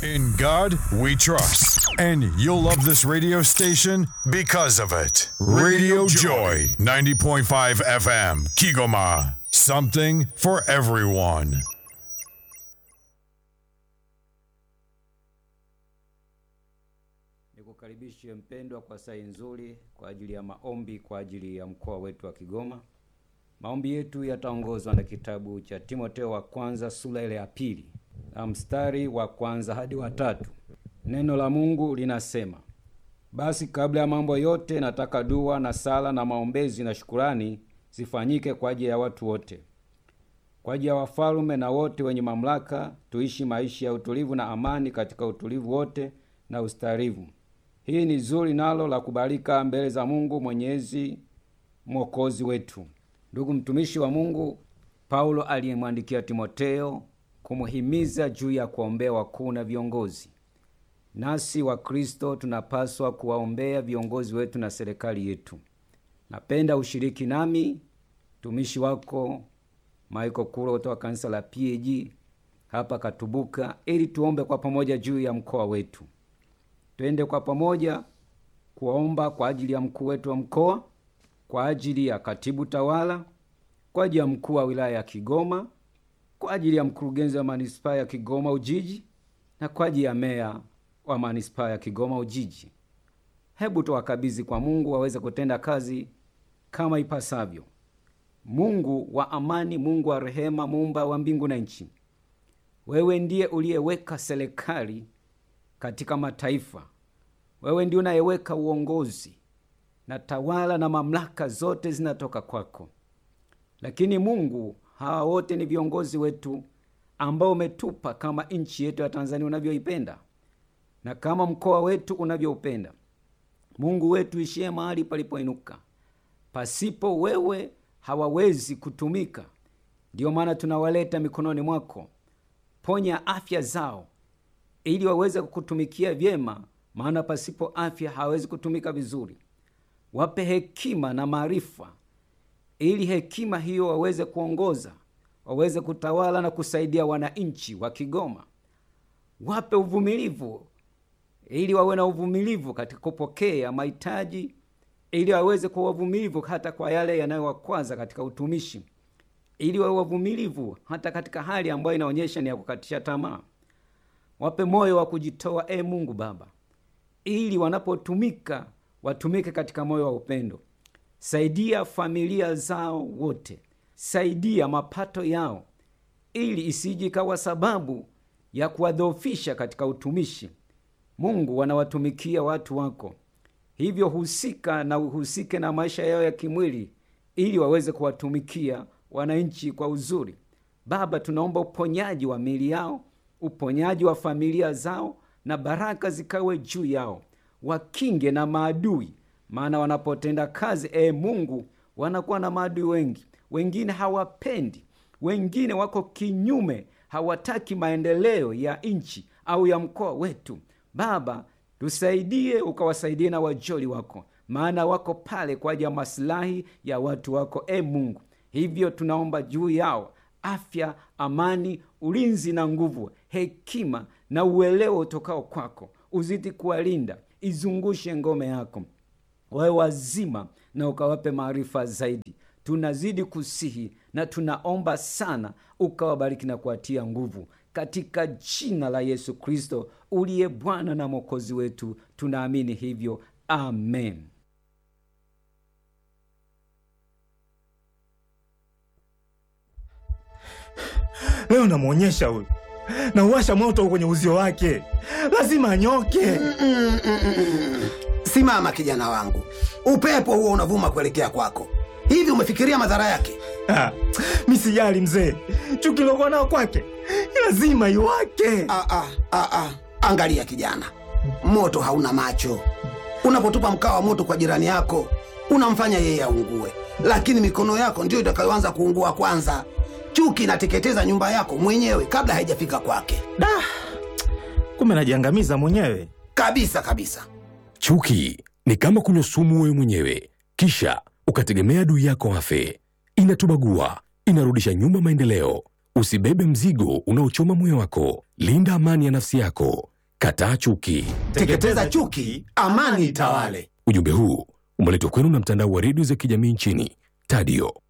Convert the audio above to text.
In God we trust. And you'll love this radio station because of it. Radio Joy, 90.5 FM, Kigoma. Something for everyone. Nikukaribishe mpendwa kwa saa nzuri kwa ajili ya maombi kwa ajili ya mkoa wetu wa Kigoma. Maombi yetu yataongozwa na kitabu cha Timoteo wa kwanza sura ile ya pili na mstari wa kwanza hadi wa tatu. Neno la Mungu linasema, basi kabla ya mambo yote nataka dua na sala na maombezi na shukurani zifanyike kwa ajili ya watu wote, kwa ajili ya wafalme na wote wenye mamlaka, tuishi maisha ya utulivu na amani katika utulivu wote na ustarivu. Hii ni zuri nalo la kubalika mbele za Mungu Mwenyezi Mwokozi wetu. Ndugu mtumishi wa Mungu Paulo aliyemwandikia Timoteo kumuhimiza juu ya kuwaombea wakuu na viongozi. Nasi wa Kristo tunapaswa kuwaombea viongozi wetu na serikali yetu. Napenda ushiriki nami mtumishi wako Michael Kuro kutoka kanisa la PAG hapa Katubuka, ili tuombe kwa pamoja juu ya mkoa wetu. Twende kwa pamoja kuomba kwa ajili ya mkuu wetu wa mkoa, kwa ajili ya katibu tawala, kwa ajili ya mkuu wa wilaya ya Kigoma, kwa ajili ya mkurugenzi wa manispaa ya Kigoma Ujiji na kwa ajili ya meya wa manispaa ya Kigoma Ujiji. Hebu tuwakabidhi kwa Mungu waweze kutenda kazi kama ipasavyo. Mungu wa amani, Mungu wa rehema, muumba wa mbingu na nchi, wewe ndiye uliyeweka serikali katika mataifa. Wewe ndiye unayeweka uongozi na tawala na mamlaka zote zinatoka kwako. Lakini Mungu, hawa wote ni viongozi wetu ambao umetupa kama nchi yetu ya Tanzania unavyoipenda na kama mkoa wetu unavyoupenda. Mungu wetu ishie mahali palipoinuka. Pasipo wewe hawawezi kutumika. Ndiyo maana tunawaleta mikononi mwako. Ponya afya zao ili waweze kukutumikia vyema, maana pasipo afya hawawezi kutumika vizuri. Wape hekima na maarifa, ili hekima hiyo waweze kuongoza, waweze kutawala na kusaidia wananchi wa Kigoma. Wape uvumilivu, ili wawe na uvumilivu katika kupokea mahitaji, ili waweze kuwa wavumilivu hata kwa yale yanayowakwaza katika utumishi, ili wawe wavumilivu hata katika hali ambayo inaonyesha ni ya kukatisha tamaa. Wape moyo wa kujitoa, e Mungu Baba, ili wanapotumika watumike katika moyo wa upendo. Saidia familia zao wote, saidia mapato yao, ili isije ikawa sababu ya kuwadhoofisha katika utumishi. Mungu, wanawatumikia watu wako, hivyo husika na uhusike na maisha yao ya kimwili, ili waweze kuwatumikia wananchi kwa uzuri. Baba, tunaomba uponyaji wa miili yao uponyaji wa familia zao na baraka zikawe juu yao, wakinge na maadui, maana wanapotenda kazi e Mungu, wanakuwa na maadui wengi. Wengine hawapendi, wengine wako kinyume, hawataki maendeleo ya nchi au ya mkoa wetu. Baba, tusaidie, ukawasaidie na wajoli wako, maana wako pale kwa ajili ya masilahi ya watu wako e Mungu. Hivyo tunaomba juu yao afya, amani, ulinzi na nguvu, hekima na uelewa utokao kwako. Uzidi kuwalinda, izungushe ngome yako, wawe wazima na ukawape maarifa zaidi. Tunazidi kusihi na tunaomba sana, ukawabariki na kuwatia nguvu katika jina la Yesu Kristo uliye Bwana na Mwokozi wetu, tunaamini hivyo, amen. Leo namwonyesha huyu, nauwasha moto kwenye uzio wake, lazima anyoke. Simama kijana wangu, upepo huo unavuma kuelekea kwako. Hivi umefikiria madhara yake? Ah, mi sijali mzee, chuki lokuwa nao kwake lazima iwake. Ah, ah, ah, ah. Angalia kijana, moto hauna macho. Unapotupa mkaa wa moto kwa jirani yako, unamfanya yeye aungue, lakini mikono yako ndiyo itakayoanza kuungua kwanza. Chuki inateketeza nyumba yako mwenyewe kabla haijafika kwake, Da, kumbe najiangamiza mwenyewe. kabisa kabisa. Chuki ni kama kunywa sumu wewe mwenyewe, kisha ukategemea adui yako afe. Inatubagua, inarudisha nyuma maendeleo. Usibebe mzigo unaochoma moyo wako. Linda amani ya nafsi yako. Kataa chuki. Teketeza chuki, amani itawale. Ujumbe huu umeletwa kwenu na mtandao wa redio za kijamii nchini Tadio.